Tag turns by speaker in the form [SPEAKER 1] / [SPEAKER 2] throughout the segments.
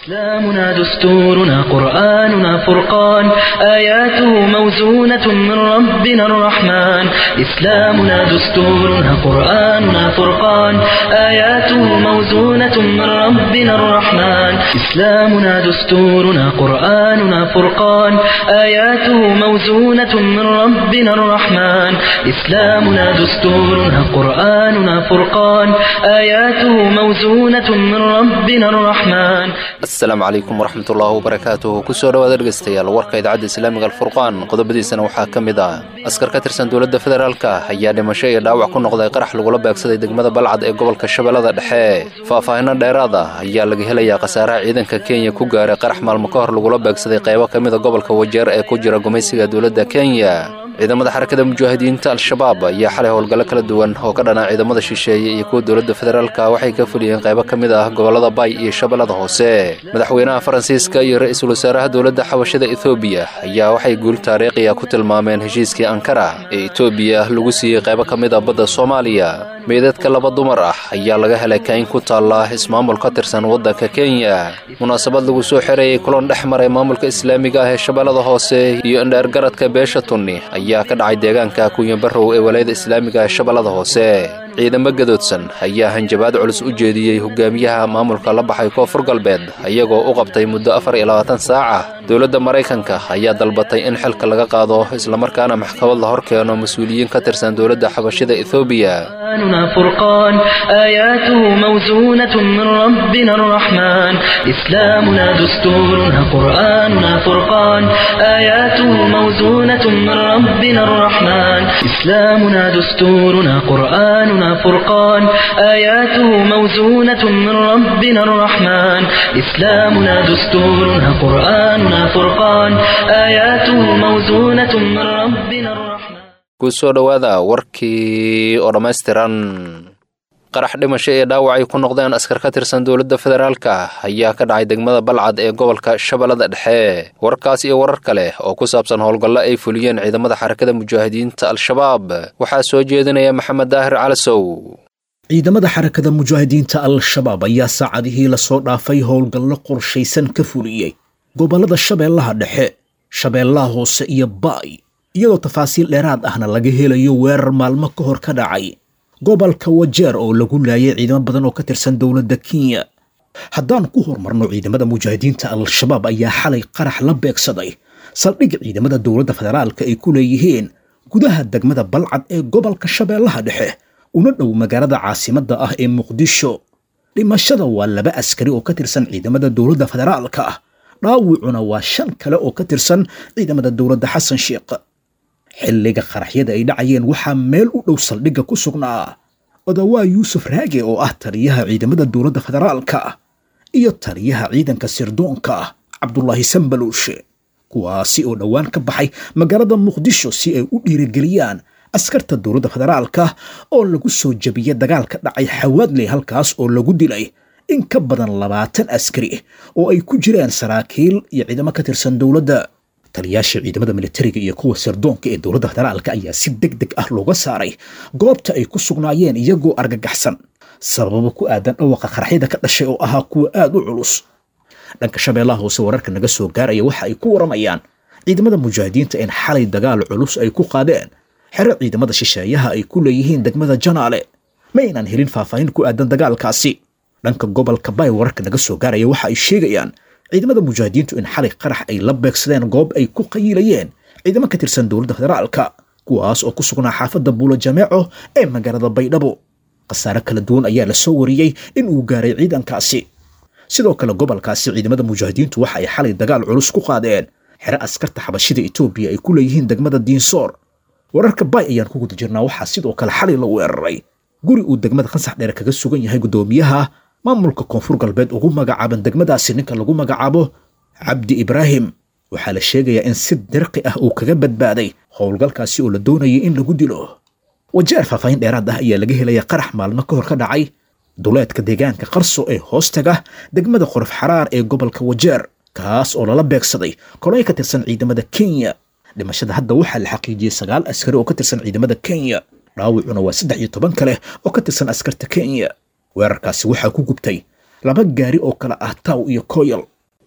[SPEAKER 1] إسلامنا دستورنا قرآننا فرقان آياته موزونة من ربنا الرحمن إسلامنا دستورنا قرآننا فرقان آياته موزونة من ربنا الرحمن إسلامنا دستورنا قرآننا فرقان آياته موزونة من ربنا الرحمن إسلامنا دستورنا قرآننا فرقان آياته موزونة من ربنا الرحمن
[SPEAKER 2] asalaamu calaykum waraxmatullaahi wabarakaatuh kusoo dhowaad dhegaystayaal warka idaacadda islaamiga alfurqaan qodobadiisana waxaa ka mid ah askar ka tirsan dowladda federaalka ayaa dhimasho iyo dhaawac ku noqday qarax lagula beegsaday degmada balcad ee gobolka shabeellada dhexe faahfaahinno dheeraad ah ayaa laga helayaa khasaaraha ciidanka kenya ku gaaray qarax maalmo ka hor lagula beegsaday qaybo ka mida gobolka wajeer ee ku jira gumaysiga dowladda kenya ciidamada xarakada mujaahidiinta al-shabaab ayaa xalay howlgallo kala duwan oo ka dhanaa ciidamada shisheeye iyo kuwa dowladda federaalka waxay ka fuliyeen qaybo ka mid ah gobollada bay iyo shabeellada hoose madaxweynaha faransiiska iyo ra-iisul wasaaraha dowladda xabashada ethoobiya ayaa waxay guul taariikhiya ku tilmaameen heshiiskii ankara ee etoobiya lagu siiyey qaybo ka mid a badda soomaaliya meydadka laba dumar ah ayaa laga helay kayn ku taalla ismaamul ka tirsan waddanka kenya munaasabad lagu soo xereeyey kulan dhex maray maamulka islaamiga ah ee shabeellada hoose iyo indheergaradka beesha tunni ayaa ka dhacay deegaanka kunyabarow ee walayada islaamiga ee shabeellada hoose ciidamo gadoodsan ayaa hanjabaad culus u jeediyey hogaamiyaha maamulka la baxay koonfur galbeed ayagoo u qabtay muddo afar iyo labaatan saaca dowladda maraykanka ayaa dalbatay in xilka laga qaado islamarkaana maxkamad la hor keeno mas-uuliyiin ka tirsan dowladda xabashida ethoobiya
[SPEAKER 1] قرآننا فرقان آياته موزونة من ربنا الرحمن إسلامنا دستورنا قرآننا فرقان آياته موزونة من ربنا الرحمن إسلامنا دستورنا قرآننا فرقان آياته موزونة من ربنا الرحمن إسلامنا دستورنا قرآننا فرقان آياته موزونة من ربنا الرحمن
[SPEAKER 2] kusoo dhowaada warkii oo dhammaystiran qarax dhimasho ee dhaawacay ku noqdeen askar ka tirsan dowladda federaalka ayaa ka dhacay degmada balcad ee gobolka shabeellada dhexe warkaas iyo warar kale oo ku saabsan howlgallo ay fuliyeen ciidamada xarakada mujaahidiinta al-shabaab waxaa soo jeedinaya maxamed daahir calasow
[SPEAKER 3] ciidamada xarakada mujaahidiinta al-shabaab ayaa saacadihii lasoo dhaafay howlgallo qorshaysan ka fuliyey gobollada shabeellaha dhexe shabeellaha hoose iyo baay iyadoo tafaasiil dheeraad ahna laga helayo weerar maalmo ka hor ka dhacay gobolka wajeer oo lagu laayay ciidamo badan oo ka tirsan dowladda kenya haddaan ku horumarno ciidamada mujaahidiinta al-shabaab ayaa xalay qarax la beegsaday saldhig ciidamada dowladda federaalka ay ku leeyihiin gudaha degmada balcad ee gobolka shabeellaha dhexe una dhow magaalada caasimadda ah ee muqdisho dhimashada waa laba askari oo ka tirsan ciidamada dowladda federaalka dhaawicuna waa shan kale oo ka tirsan ciidamada dowladda xasan sheekh xilliga qaraxyada ay dhacayeen waxaa meel u dhow saldhigga ku sugnaa odawaa yuusuf raage oo ah taliyaha ciidamada dowladda federaalka iyo taliyaha ciidanka sirdoonka cabdulaahi sambaluushe kuwaasi oo dhowaan ka baxay magaalada muqdisho si ay u dhiirigeliyaan askarta dowladda federaalka oo lagu soo jebiyey dagaal ka dhacay xawaadley halkaas oo lagu dilay in ka badan labaatan askari oo ay ku jiraan saraakiil iyo ciidamo ka tirsan dowladda taliyaasha ciidamada militariga iyo kuwa sirdoonka ee dowladda federaalka ayaa si deg deg ah looga saaray goobta ay ku sugnaayeen iyagoo argagaxsan sababo ku aadan dhawaqa qaraxyada ka dhashay oo ahaa kuwa aad u culus dhanka shabeellaha hoose wararka naga soo gaaraya waxa ay ku waramayaan ciidamada mujaahidiinta in xalay dagaal culus ay ku qaadeen xero ciidamada shisheeyaha ay ku leeyihiin degmada janaale ma aynaan helin faahfaahin ku aadan dagaalkaasi dhanka gobolka bay wararka naga soo gaaraya waxa ay sheegayaan ciidamada mujaahidiintu in xalay qarax ay la beegsadeen goob ay ku qayiilayeen ciidamo ka tirsan dowladda federaalka kuwaas oo ku sugnaa xaafadda buulo jameeco ee magaalada baydhabo khasaare kala duwan ayaa la soo wariyey in uu gaaray ciidankaasi sidoo kale gobolkaasi ciidamada mujaahidiintu waxa ay xalay dagaal culus ku qaadeen xero askarta xabashida etoobiya ay ku leeyihiin degmada diinsoor wararka bay ayaan ku guda jirnaa waxaa sidoo kale xalay la weeraray guri uu degmada khansax dheer kaga sugan yahay guddoomiyaha maamulka koonfur galbeed ugu magacaaban degmadaasi ninka lagu magacaabo cabdi ibraahim waxaa la sheegayaa in si dirqi ah uu kaga badbaaday howlgalkaasi oo la doonayay in lagu dilo wajeer faahfaahin dheeraad ah ayaa laga helaya qarax maalmo ka hor ka dhacay duleedka deegaanka qarso ee hoostaga degmada qorof xaraar ee gobolka wajeer kaas oo lala beegsaday kolay ka tirsan ciidamada kenya dhimashada hadda waxaa la xaqiijiyey sagaal askari oo ka tirsan ciidamada kenya dhaawicuna waa saddex iyo toban kale oo ka tirsan askarta kenya weerarkaasi waxaa ku gubtay laba gaari oo kale ah taw iyo koyal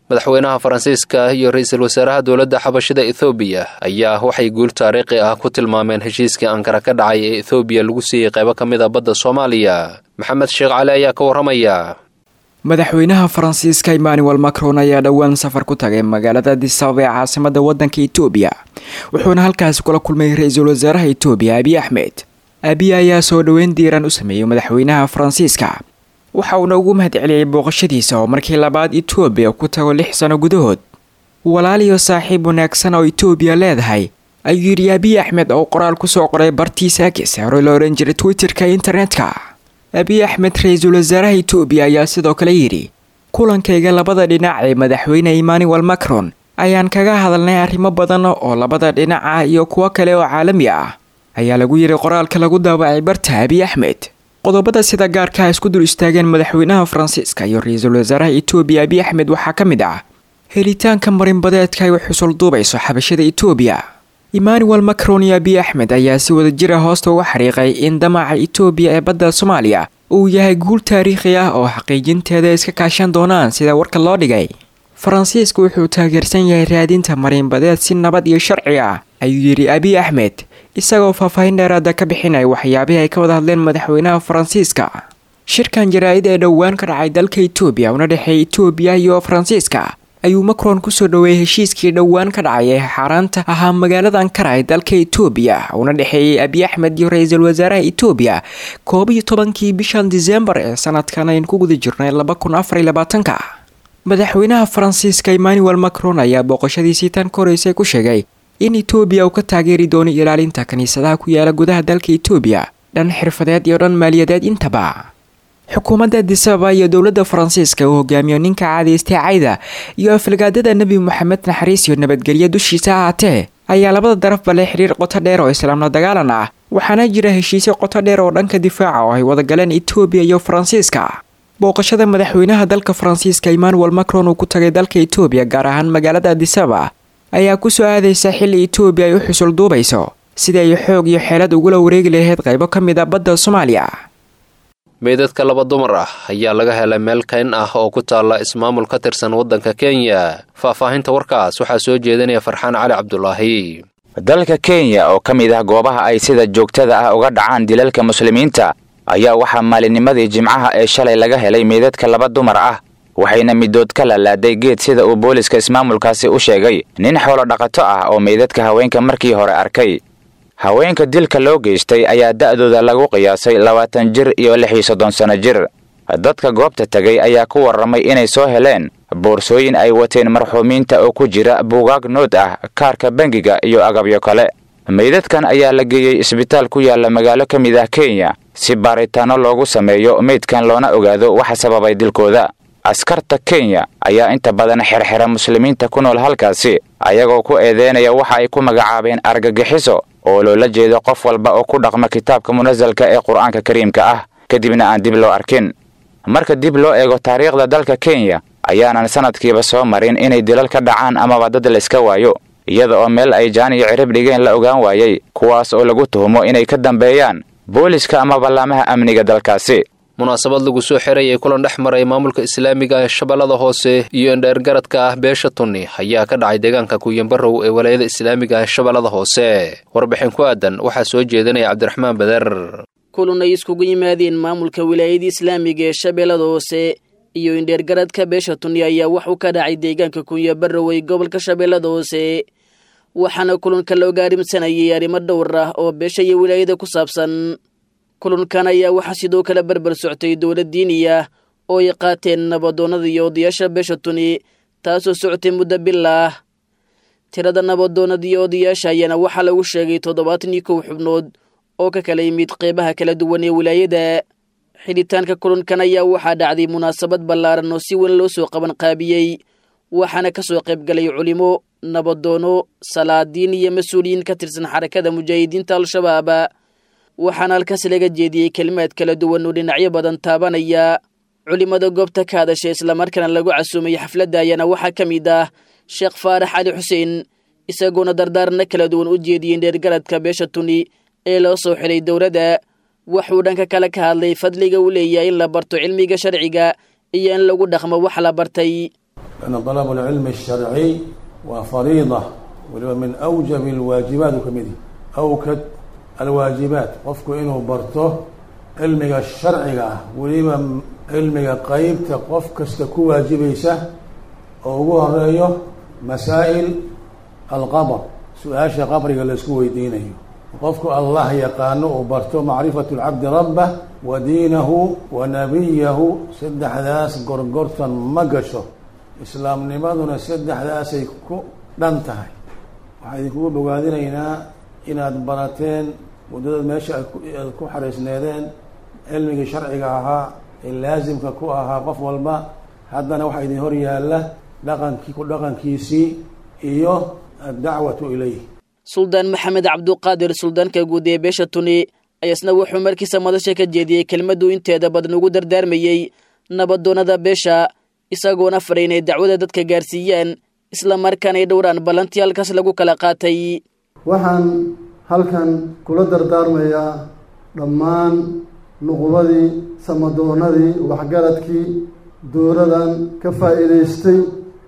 [SPEAKER 2] madaxweynaha faransiiska iyo ra-iisul wasaaraha dowladda xabashida ethoobiya ayaa waxay guul taariikhi ah ku tilmaameen heshiiskii ankara ka dhacay ee ethoobiya lagu siiyey qaybo ka mid a badda soomaaliya maxamed sheekh cali ayaa ka warramaya
[SPEAKER 4] madaxweynaha faransiiska emmanuel macron ayaa dhowaan safar ku tagay magaalada adisababa ee caasimada wadanka etoobiya wuxuuna halkaasi kula kulmay ra-iisul wasaaraha etoobiya abiy axmed abiy ayaa soo dhoweyn diiran u sameeyey madaxweynaha faransiiska waxa uuna ugu mahadceliyey booqashadiisa oo markii labaad etoobiya ku tago lix sano gudahood walaal iyo saaxiib wanaagsan oo etoobiya leedahay ayuu yidhi abiy axmed oo qoraal kusoo qoray bartiisa agis hore la ohan jiray twitterka internetka abiy axmed ra-iisul wasaaraha etoobiya ayaa sidoo kale yidhi kulankayga labada dhinac ee madaxweyne emmanuel macron ayaan kaga hadalnay arrimo badan oo labada dhinac ah iyo kuwo kale oo caalami ah ayaa lagu yidhi qoraalka lagu daawacay barta abiy axmed qodobada sida gaarkaa isku dul istaageen madaxweynaha faransiiska iyo ra-iisul wasaaraha etoobiya abiy axmed waxaa ka mid ah helitaanka marinbadeedka ay xusul duubayso xabashada etoobiya emmanuel macron iyo abiy axmed ayaa si wada jira hoosta uga xariiqay in damaca etoobiya ee badda soomaaliya uu yahay guul taariikhi ah oo xaqiijinteeda iska kaashan doonaan sida warka loo dhigay faransiisku wuxuu taageersan yahay raadinta marinbadeed si nabad iyo sharci ah ayuu yidhi abiy axmed isagoo faahfaahin dheeraada ka bixinaya waxyaabihii ay ka wada hadleen madaxweynaha faransiiska shirkan jaraa-id ee dhowaan ka dhacay dalka etoobiya una dhexeeya etoobiya iyo faransiiska ayuu macron kusoo dhoweeyey heshiiskii dhowaan ka dhacay ee xaaraanta ahaa magaalada ankara ee dalka etoobiya una dhexeeyey abiy axmed iyo ra-iisul wasaaraha etoobiya koob iyo tobankii bishan disembar ee sanadkan aynu ku guda jirnay laba kun afar iyo labaatanka madaxweynaha faransiiska emmanuel macron ayaa booqashadiisii tan ka horeysay ku sheegay in etoobiya uu ka taageeri doono ilaalinta kiniisadaha ku yaala gudaha dalka etoobiya dhan xirfadeed iyo dhan maaliyadeed intaba xukuumadda adisababa iyo dowladda faransiiska uu hogaamiyo ninka caadaystay cayda iyo aflagaadada nebi moxamed naxariis iyo nabadgelyo dushiisa ahaatee ayaa labada darafba leh xiriir qoto dheer oo islaamla dagaalan ah waxaana jira heshiisyo qoto dheer oo dhanka difaaca oo ay wada galeen etoobiya iyo faransiiska booqashada madaxweynaha dalka faransiiska emmanuel macron uu ku tagay dalka etoobiya gaar ahaan magaalada adisababa ayaa kusoo aadaysa xilli etoobiya ay u xusul duubayso sidii ay xoog iyo xeelad ugula wareegi lahayd qaybo ka mid a badda soomaaliya
[SPEAKER 2] meydadka laba dumar ah ayaa laga helay meel kayn ah oo ku taalla ismaamul ka tirsan waddanka kenya faahfaahinta warkaas waxaa soo jeedinaya farxaan cali cabdulaahi
[SPEAKER 5] dalka kenya oo ka mid ah goobaha ay sida joogtada ah uga dhacaan dilalka muslimiinta ayaa waxaa maalinnimadii jimcaha ee shalay laga helay meydadka laba dumar ah waxayna midood ka lalaaday geed sida uu booliska ismaamulkaasi u sheegay nin xoolo dhaqato ah oo meydadka haweenka markii hore arkay haweenka dilka loo geystay ayaa da'dooda lagu qiyaasay labaatan jir iyo lix iyo soddon sanno jir dadka goobta tegay ayaa ku warramay inay soo heleen boorsooyin ay wateen marxuumiinta oo ku jira buugaag nood ah kaarka bangiga iyo agabyo kale meydadkan ayaa la geeyey isbitaal ku yaalla magaalo ka mid ah kenya si baaritaanno loogu sameeyo meydkan loona ogaado waxa sababay dilkooda askarta kenya ayaa inta badan xerxera muslimiinta ku nool halkaasi ayagoo ku eedeynaya waxa ay ku magacaabeen argagixiso oo loola jeedo qof walba oo ku dhaqma kitaabka munasalka ee qur-aanka kariimka ah kadibna aan dib loo arkin marka dib loo eego taariikhda dalka kenya ayaanan sanadkiiba soo marin inay dilal ka dhacaan amaba dad layska waayo iyada oo meel ay jaan iyo cirib dhigeen la ogaan waayey kuwaas oo lagu tuhumo inay ka dambeeyaan booliska ama ballaamaha amniga dalkaasi
[SPEAKER 2] munaasabad lagu soo xirayay kulan dhex maray maamulka islaamiga ee shabeellada hoose iyo indheergaradka ah beesha tunni ayaa ka dhacay deegaanka kuyanbarow ee walaayada islaamiga ee shabeellada hoose warbixin ku aadan waxaa soo jeedinaya cabdiraxmaan bader
[SPEAKER 6] kulan ay iskugu yimaadeen maamulka wilaayada islaamiga ee shabeellada hoose iyo indheergaradka beesha tunni ayaa waxuu ka dhacay deegaanka kunyabarow ee gobolka shabeellada hoose waxaana kulanka la ogaarimsanayay arrimo dhowr ah oo beesha iyo wilaayada ku saabsan kulankan ayaa waxaa sidoo kale berber soctay dowlad diiniya oo ay qaateen nabadoonnada iyo odayaasha beesha tuni taasoo socotay muddo bil ah tirada nabadoonnada iyo odayaasha ayaana waxaa lagu sheegay toddobaatan iyo kow xubnood oo ka kala yimid qeybaha kala duwan ee wilaayada xidhitaanka kulankan ayaa waxaa dhacday munaasabad ballaaran oo si weyn loo soo qaban qaabiyey waxaana ka soo qayb galay culimo nabadoono salaadiin iyo mas-uuliyiin ka tirsan xarakada mujaahidiinta al-shabaab waxaana halkaas laga jeediyey kelimaad kala duwan oo dhinacyo badan taabanaya culimada goobta ka hadashay islamarkaana lagu casuumay xafladda ayaana waxaa ka mid ah sheekh faarax cali xuseen isagoona dardaarana kala duwan u jeediyey dheergaradka beesha tuni ee loo soo xidhay dowladda waxuu dhanka kale ka hadlay fadliga uu leeyahay in la barto cilmiga sharciga iyo in lagu dhaqmo wax la bartay
[SPEAKER 7] lianna dalabu alcilmi alsharciy waa fariida waliba min awjabi alwaajibaat uu ka mid yahy awkad alwaajibaat qofku inuu barto cilmiga sharciga ah weliba cilmiga qeybta qof kasta ku waajibaysa oo ugu horeeyo masaa'il alqabr su-aasha qabriga laisku weydiinayo qofku allah yaqaano uu barto macrifatu lcabdi rabbah wa diinahu wa nabiyahu saddexdaas gorgortan ma gasho islaamnimaduna saddexdaasay ku dhan tahay waxaa idinkugu bogaadinaynaa inaad barateen muddadaad meesha aad ku xariisneedeen cilmigii sharciga ahaa ee laasimka ku ahaa qof walba haddana waxaa idin hor yaalla dhaqankii ku dhaqankiisii iyo addacwatu ilayh
[SPEAKER 6] suldaan maxamed cabduqaadir suldaanka guud ee beesha tuni ayasna wuxuu markiisa madasha ka jeediyey kelmaddu inteeda badan ugu dardaarmayey nabadoonnada beesha isagoona faray inay dacwada dadka gaarsiiyaan isla markaana ay dhowraan ballantii halkaas lagu kala qaatay
[SPEAKER 8] waxaan halkan kula dardaarmayaa dhammaan nuqubadii samadoonadii waxgaradkii dowladan ka faa'iidaystay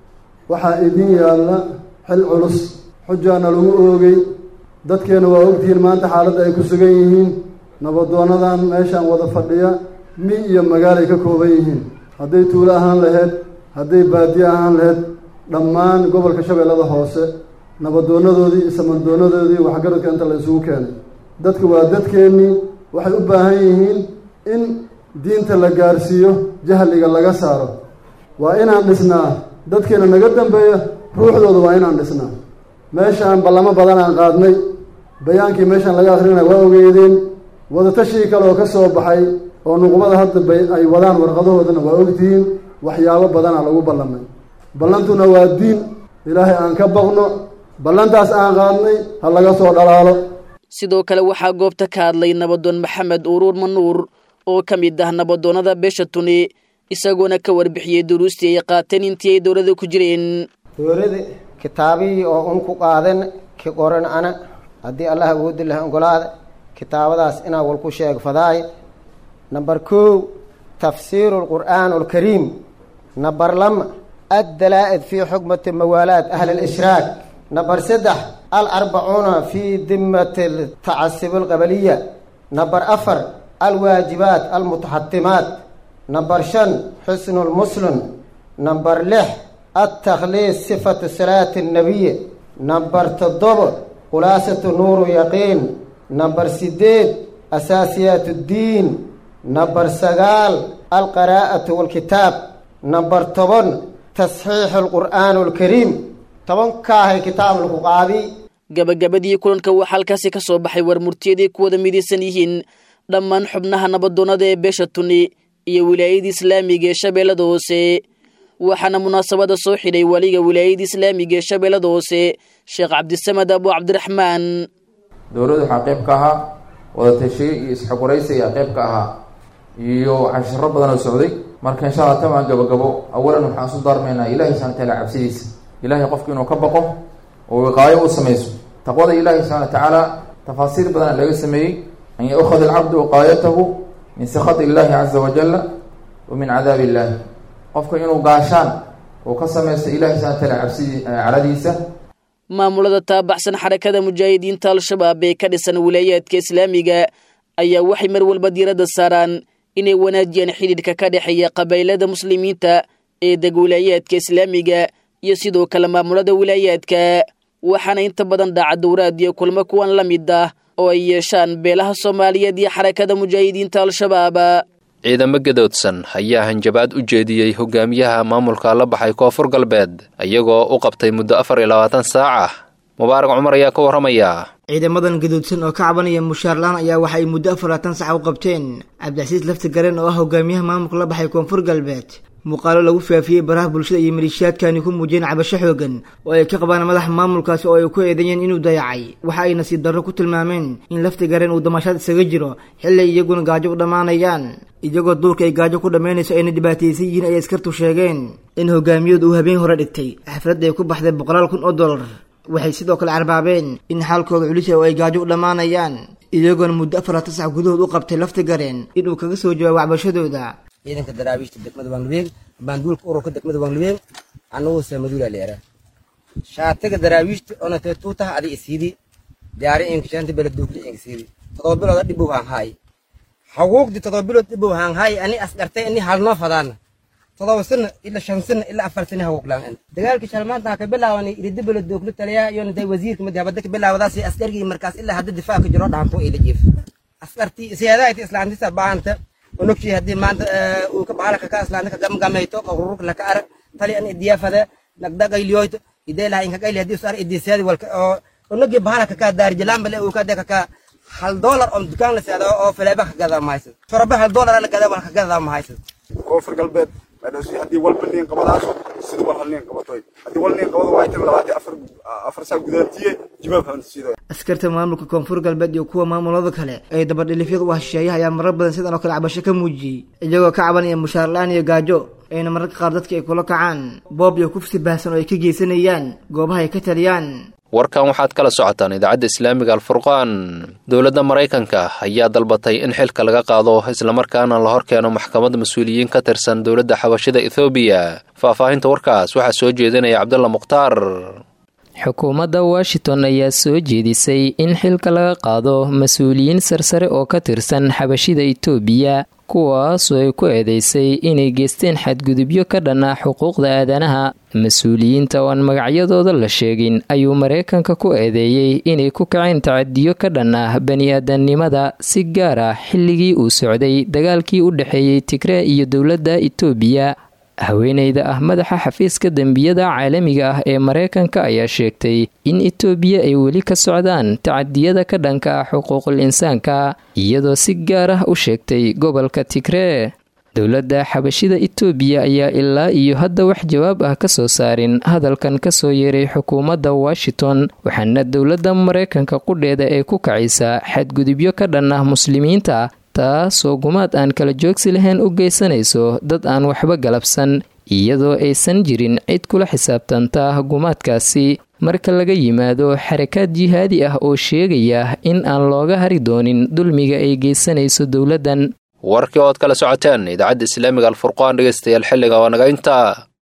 [SPEAKER 8] waxaa idin yaalla xil culus xujaana lagu oogay dadkeena waa ogtihiin maanta xaaladda ay ku sugan yihiin nabadoonadan meeshaan wada fadhiya mi iyo magaalay ka kooban yihiin hadday tuulo ahaan laheyd hadday baadiye ahaan laheyd dhammaan gobolka shabeellada hoose nabadoonadoodii iyo samadoonadoodii waxgaradka inta la isugu keenay dadka waa dadkeennii waxay u baahan yihiin in diinta la gaarsiiyo jahliga laga saaro waa inaan dhisnaa dadkeena naga dambeeya ruuxdooda waa inaan dhisnaa meeshaan ballamo badan aan qaadnay bayaankii meeshaan laga akrinaya waa ogeedeen wadatashii kale oo ka soo baxay oo nuqubada hadda bay ay wadaan warqadahoodana waa ogtihiin waxyaabo badana lagu ballamay ballantuna waa diin ilaahay aan ka baqno ballantaas aan qaadnay ha laga soo dhalaalo
[SPEAKER 6] sidoo kale waxaa goobta ka hadlay nabadoon maxamed uruur manuur oo ka mid ah nabadoonnada beesha tuni isagoona ka warbixiyey duruustii ay qaateen intii ay dowlada ku jireen
[SPEAKER 9] dowlada kitaabihii oo un ku qaadan ki qoran ana haddii allah awoodi laha ogolaada kitaabadaas inaa wal ku sheeg fadaay number kow tafsiiru lqur'aan alkariim number lama addalaa'id fii xukmati mawaalaat ahli alishraak number saddex alarbacuuna fii dimati tacasub alqabaliya number afar alwaajibaat almutaxatimaat number shan xusnu lmuslim number lix altakhliis sifatu salaati annabiy number toddobo khulaasatu nuuru yaqiin number sideed asaasiyaat ddiin number sagaal alqaraa'atu walkitaab number toban tasxiixu alqur'aan alkariim tobankaahay kitaab lagu qaadi
[SPEAKER 6] gabagabadii kulanka waxaa halkaasi ka soo baxay war murtiyaday ku wada midaysan yihiin dhammaan xubnaha nabadoonnada ee beesha tuni iyo wilaayada islaamiga ee shabeellada hoose waxaana munaasabada soo xidhay waliga wilaayada islaamiga ee shabeellada hoose sheekh cabdisamed abu cabdiraxmaan
[SPEAKER 10] dowladdu waxaa qayb ka ahaa wadatashiye iyo isxogwaraysi ayaa qayb ka ahaa iyo cashiro badan oo socday marka insha alla tamaan gabagabo awalan waxaan isu daarmaynaa ilahi subxana wataala cabsidiisa ilahay qofku inuu ka baqo oo wiqaayo u samayso taqwada ilahi subxana wa tacaala tafaasiir badan laga sameeyey an yaukhad alcabdu wiqaayatahu min sakati illahi caza wajala wa min cadaabi illahi qofka inuu gaashaan uu ka samaysto ilahi subxana wataala cabsidii caradiisa
[SPEAKER 6] maamulada taabaxsan xarakada mujaahidiinta al-shabaab ee ka dhisan wilaayaadka islaamiga ayaa waxay mar walba diiradda saaraan inay wanaajiyaan xidhiidhka ka dhexeeya qabaylada muslimiinta ee deg wilaayaadka islaamiga iyo sidoo kale maamulada wilaayaadka waxaana inta badan dhaca dowraad iyo kulmo kuwan la mid ah oo ay yeeshaan beelaha soomaaliyeed iyo xarakada mujaahidiinta al-shabaab
[SPEAKER 2] ciidamo gadoodsan ayaa hanjabaad u jeediyey hogaamiyaha maamulka la baxay koonfur galbeed iyagoo u qabtay muddo afar iyo labaatan saac ah mubaarak cumar ayaa ka warramaya
[SPEAKER 11] ciidamadan gaduudsan oo ka cabanaya mushaarlaan ayaa waxa ay muddo afar labaatan sax u qabteen cabdicasiis lafti garen oo ah hogaamiyaha maamulka la baxay koonfur galbeed muuqaalo lagu faafiyey baraha bulshada iyo maleeshiyaadkani ku muujiyeen cabasho xoogan oo ay ka qabaan madaxa maamulkaasi oo ay ku eedeeyeen inuu dayacay waxa ay nasiib darro ku tilmaameen in lafti garen uu damashaad isaga jiro xilli ay iyaguna gaajo u dhammaanayaan iyagoo duurka ay gaajo ku dhammaynayso ayna dhibaataysan yihiin ayay askartu sheegeen in hogaamiyadu uu habeen hore dhigtay xafladda ay ku baxday boqolaal kun oo dollar waxay sidoo kale carbaabeen in xaalkooda culisa oo ay gaajo u dhammaanayaan iyagoona muddo afar laatan sax gudahood u qabtay lafti gareen inuu kaga soo jawaabo cabashadooda
[SPEAKER 12] ciidanka daraabiishta degmada bangabeeg baanduulka ururka degmada wanglibeen anagu samaduula leera shaatiga daraawiishta onatee tuutaha adi isiidi diyaari inkishanta beladuugli inkisiidi todoba bilooda dhibow haan haay haguugdi todoba bilood dhibow haan haay ani asgartay ani halnoo fadaana todoba sana ila shan sana ila afar sana haguuglaan dagaalka shalmaanta ka bilaawani iridi beladuugli taliya iyo intay wasiirka madi habada ka bilaawadaasi askargii markaas ilaa hadda difaaca jiro dhaanto ila jiif askartii siyaadahayti islaantisa baanta onogshii haddii maanta uu ka bahalaka ka islaanta ka gamgamayto ururka laka arag tali an idiyafada nagdagayliyoyto idelaha inkagayli haddii usar idisiyadi walka oo onogii bahalaka ka daarijalaambale uu ka deka ka hal doolar oo dukaan la seedo oo fileeba ka gadaa mahaysad shoroba hal doolar la gadaa walka gadaa mahaysad
[SPEAKER 13] koonfur galbeed madhowsi haddii walba niin qabadaaso sida wal hal niin qabatoy haddii wal niin qabado waa tan labaatan afar afar saa gudaantiye jibaab hansiido
[SPEAKER 11] askarta maamulka koonfur galbeed iyo kuwa maamulada kale ee dabadhilifyada u hasheeyaha ayaa marar badan sidan oo kale cabasho ka muujiyey iyagoo ka cabanaya mushaar la-aan iyo gaajo ayna mararka qaar dadka ay kula kacaan boob iyo kufsi baahsan oo ay ka geysanayaan goobaha ay ka taliyaan
[SPEAKER 2] warkan waxaad kala socotaan idaacadda islaamiga alfurqaan dowladda maraykanka ayaa dalbatay in xilka laga qaado islamarkaana la hor keeno maxkamad mas-uuliyiin ka tirsan dowladda xabashida ethoobiya faahfaahinta warkaas waxaa soo jeedinaya cabdulla mukhtaar
[SPEAKER 14] xukuumadda washington ayaa soo jeedisay in xilka laga qaado mas-uuliyiin sarsare oo ka tirsan xabashida itoobiya kuwaasoo ay ku eedeysay inay geysteen xadgudubyo ka dhan ah xuquuqda aadanaha mas-uuliyiinta oo aan magacyadooda la sheegin ayuu mareykanka ku eedeeyey inay ku kaceen tacadiyo ka dhan ah bani-aadamnimada si gaar ah xilligii uu socday dagaalkii u dhexeeyey tigree iyo dowladda itoobiya haweeneyda ah madaxa xafiiska dembiyada caalamiga ah ee mareykanka ayaa sheegtay in itoobiya ay weli ka socdaan tacadiyada ka dhanka ah xuquuqul insaanka iyadoo si gaar ah u sheegtay gobolka tigree dowladda xabashida itoobiya ayaa ilaa iyo hadda wax jawaab ah ka soo saarin hadalkan kasoo yeeray xukuumadda washington waxaana dowladda mareykanka qudheeda ee ku kacaysa xadgudubyo ka dhan ah muslimiinta taasoo gumaad aan kala joogsi lahayn u geysanayso dad aan waxba galabsan iyadoo aysan jirin cid kula xisaabtanta gumaadkaasi marka laga yimaado xarakaad jihaadi ah oo sheegaya in aan looga hari doonin dulmiga ay geysanayso dowladdan
[SPEAKER 2] warkii ood kala socoteen idaacadda islaamiga alfurqaan dhegeystayaal xilliga waa naga intaa